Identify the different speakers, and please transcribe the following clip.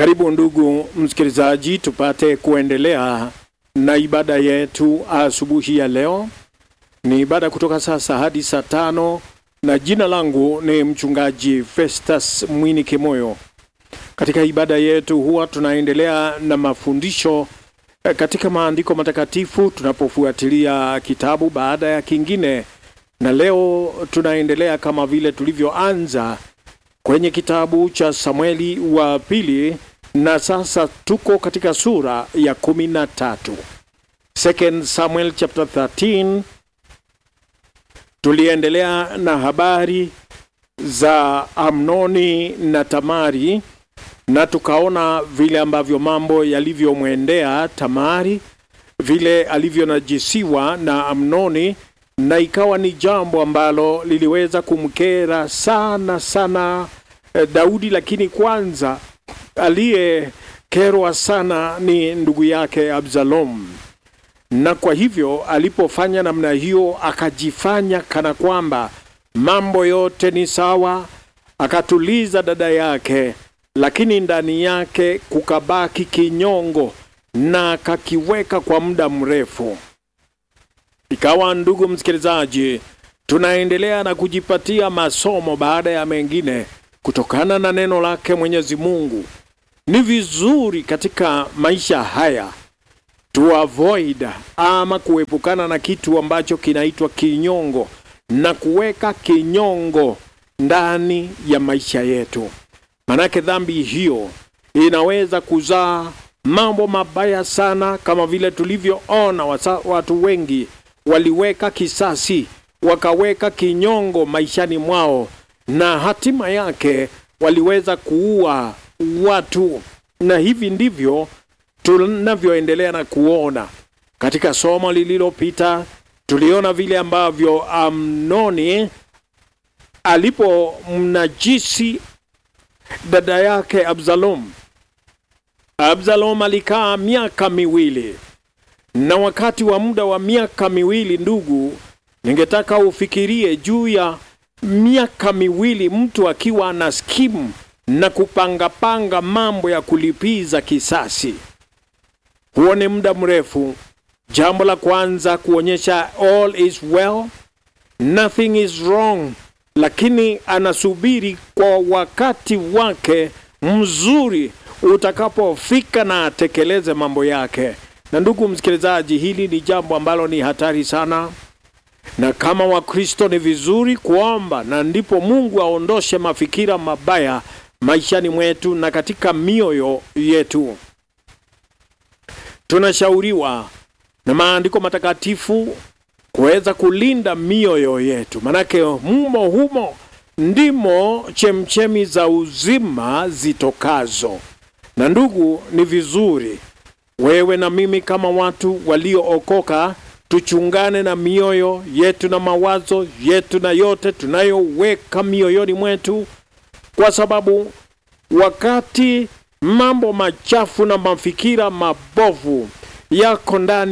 Speaker 1: Karibu ndugu msikilizaji, tupate kuendelea na ibada yetu asubuhi ya leo. Ni ibada kutoka sasa hadi saa tano, na jina langu ni mchungaji Festus Mwini Kimoyo. Katika ibada yetu huwa tunaendelea na mafundisho eh, katika maandiko matakatifu tunapofuatilia kitabu baada ya kingine, na leo tunaendelea kama vile tulivyoanza kwenye kitabu cha Samueli wa pili na sasa tuko katika sura ya kumi na tatu. Second Samuel chapter 13. Tuliendelea na habari za Amnoni na Tamari na tukaona vile ambavyo mambo yalivyomwendea Tamari, vile alivyonajisiwa na Amnoni, na ikawa ni jambo ambalo liliweza kumkera sana sana eh, Daudi, lakini kwanza aliyekerwa sana ni ndugu yake Absalom, na kwa hivyo alipofanya namna hiyo, akajifanya kana kwamba mambo yote ni sawa, akatuliza dada yake, lakini ndani yake kukabaki kinyongo na akakiweka kwa muda mrefu. Ikawa, ndugu msikilizaji, tunaendelea na kujipatia masomo baada ya mengine kutokana na neno lake Mwenyezi Mungu. Ni vizuri katika maisha haya to avoid ama kuepukana na kitu ambacho kinaitwa kinyongo na kuweka kinyongo ndani ya maisha yetu, manake dhambi hiyo inaweza kuzaa mambo mabaya sana, kama vile tulivyoona wasa- watu wengi waliweka kisasi, wakaweka kinyongo maishani mwao, na hatima yake waliweza kuua watu, na hivi ndivyo tunavyoendelea na kuona. Katika somo lililopita tuliona vile ambavyo Amnoni alipomnajisi dada yake Absalom. Absalom alikaa miaka miwili, na wakati wa muda wa miaka miwili, ndugu, ningetaka ufikirie juu ya miaka miwili mtu akiwa na skimu na kupangapanga mambo ya kulipiza kisasi. Huo ni muda mrefu. Jambo la kwanza kuonyesha all is well, nothing is wrong, lakini anasubiri kwa wakati wake mzuri utakapofika na atekeleze mambo yake. Na ndugu msikilizaji, hili ni jambo ambalo ni hatari sana, na kama Wakristo ni vizuri kuomba, na ndipo Mungu aondoshe mafikira mabaya maishani mwetu na katika mioyo yetu. Tunashauriwa na maandiko matakatifu kuweza kulinda mioyo yetu, manake mumo humo ndimo chemchemi za uzima zitokazo. Na ndugu, ni vizuri wewe na mimi kama watu waliookoka tuchungane na mioyo yetu na mawazo yetu na yote tunayoweka mioyoni mwetu, kwa sababu wakati mambo machafu na mafikira mabovu yako ndani